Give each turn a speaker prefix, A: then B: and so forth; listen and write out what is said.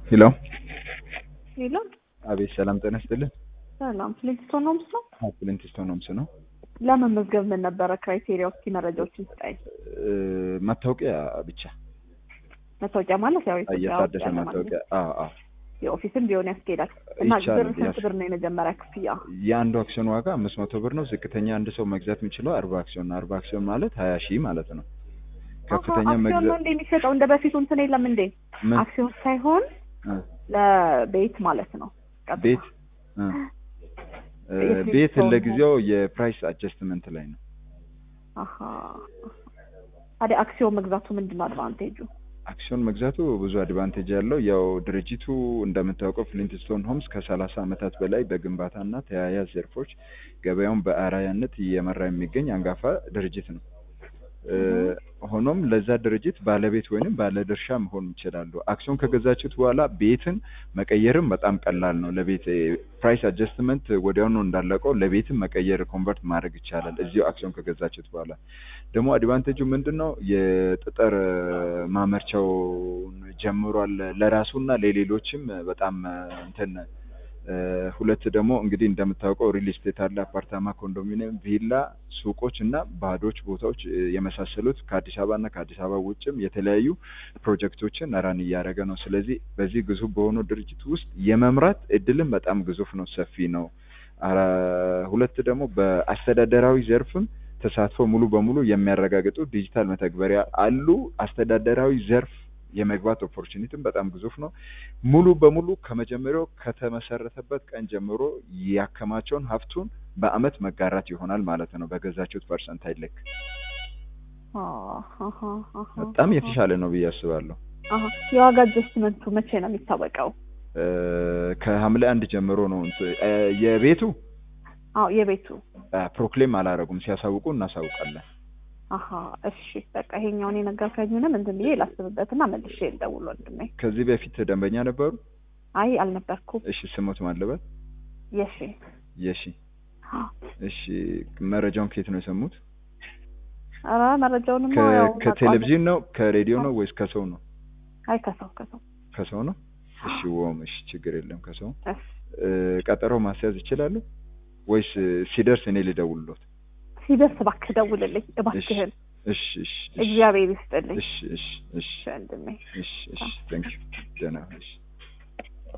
A: ሄሎ
B: ሄሎ
A: አቤት፣ ሰላም ጤና ይስጥልን።
B: ሰላም ፍሊንትስቶን ነው ምስለው
A: ፍሊንትስቶን ሆምስ ነው።
B: ለመመዝገብ ምን ነበረ ክራይቴሪያ? እስኪ መረጃዎችን ስጠኝ።
A: እ፣ መታወቂያ ብቻ
B: መታወቂያ ማለት ያው ኢትዮጵያ ውስጥ
A: እየታደሰ
B: ያለ ማለት
A: መታወቂያ። አዎ አዎ።
B: የኦፊስም ቢሆን ያስኬዳል። እና
A: ይቻላል፣
B: ብር ስንት
A: ያስ-
B: ብር ነው የመጀመሪያ ክፍያ?
A: የአንዱ አክሲዮን ዋጋ አምስት መቶ ብር ነው። ዝቅተኛ አንድ ሰው መግዛት የሚችለው አርባ አክሲዮን ነው። አርባ አክሲዮን ማለት ሀያ ሺህ ማለት ነው። ከፍተኛ
B: አሀ፣ አክሲዮን ነው
A: መግዛት
B: እንደ የሚሸጠው እንደ በፊቱ እንትን የለም እንዴ?
A: ምን
B: አክሲዮን ሳይሆን
A: እ፣
B: ለቤት ማለት ነው። ቀጥታ።
A: ቤት እ፣ እ፣
B: የፍሊንትስቶን
A: ቤት
B: ሆም።
A: ለጊዜው የፕራይስ አጀስትመንት ላይ ነው።
B: አሀ ታዲያ አክሲዮን መግዛቱ ምንድን ነው አድቫንቴጁ?
A: አክሲዮን መግዛቱ ብዙ አድቫንቴጅ ያለው ያው ድርጅቱ እንደምታውቀው ፍሊንትስቶን ሆምስ ከሰላሳ ዓመታት በላይ በግንባታና ተያያዥ ዘርፎች ገበያውን በአርአያነት እየመራ የሚገኝ አንጋፋ ድርጅት ነው። እ፣ ሆኖም ለዛ ድርጅት ባለቤት ወይንም ባለድርሻ መሆን ይችላሉ። አክሲዮን ከገዛችሁት በኋላ ቤትን መቀየርም በጣም ቀላል ነው። ለቤት ፕራይስ አጀስትመንት ወዲያውኑ እንዳለቀው ለቤትም መቀየር ኮንቨርት ማድረግ ይቻላል። እዚሁ አክሲዮን ከገዛችሁት በኋላ ደግሞ አድቫንቴጁ ምንድን ነው? የጠጠር ማመርቻውን ጀምሯል ለራሱና ለሌሎችም በጣም እንትን እ፣ ሁለት ደግሞ እንግዲህ እንደምታውቀው ሪል ስቴት አለ፣ አፓርታማ፣ ኮንዶሚኒየም፣ ቪላ፣ ሱቆች እና ባዶች ቦታዎች እ፣ የመሳሰሉት ከአዲስ አበባ እና ከአዲስ አበባ ውጭም የተለያዩ ፕሮጀክቶችን ራን እያደረገ ነው። ስለዚህ በዚህ ግዙፍ በሆነው ድርጅት ውስጥ የመምራት እድልም በጣም ግዙፍ ነው፣ ሰፊ ነው። አራ- ሁለት ደግሞ በአስተዳደራዊ ዘርፍም ተሳትፎ ሙሉ በሙሉ የሚያረጋግጡ ዲጂታል መተግበሪያ አሉ። አስተዳደራዊ ዘርፍ የመግባት ኦፖርቹኒቲም በጣም ግዙፍ ነው። ሙሉ በሙሉ ከመጀመሪያው ከተመሰረተበት ቀን ጀምሮ ያከማቸውን ሀብቱን በአመት መጋራት ይሆናል ማለት ነው። በገዛችሁት ፐርሰንት አይለክ
B: አሀ፣ አሀ፣
A: በጣም
B: አሀ።
A: የተሻለ ነው ብዬ አስባለሁ።
B: አሀ። የዋጋ አጀስትመንቱ መቼ ነው የሚታወቀው?
A: እ፣ ከሐምሌ አንድ ጀምሮ ነው እንትን እ፣ የቤቱ
B: አዎ የቤቱ
A: እ፣ ፕሮክሌም አላረጉም። ሲያሳውቁ እናሳውቃለን።
B: አሀ እሺ በቃ ይሄኛውን የነገርከኝንም እንትን ብዬ ላስብበትና መልሼ ልደውል ወንድሜ።
A: ከዚህ በፊት ደንበኛ ነበሩ?
B: አይ አልነበርኩም።
A: እሺ፣ ስሞት ማለበት
B: የሺ
A: የሺ እሺ፣ መረጃውን ከየት ነው የሰሙት?
B: ኧረ መረጃውንም
A: ከ-
B: ያው
A: ከቴሌቪዥን ነው ከሬዲዮ ነው ወይስ ከሰው ነው?
B: አይ ከሰው ከሰው
A: ከሰው ነው። እሺ ወም እሺ፣ ችግር የለም ከሰው
B: እሺ
A: እ፣ ቀጠሮ ማስያዝ ይችላሉ ወይስ እ፣ ሲደርስ እኔ ልደውልሎት?
B: ሲደርስ እባክህ ደውልልኝ እባክህን።
A: እሺ እሺ እሺ
B: እግዚአብሔር ይስጥልኝ
A: እሺ እሺ እሺ
B: ወንድሜ።
A: እሺ እሺ፣ ታንክ ዩ ደህና እሺ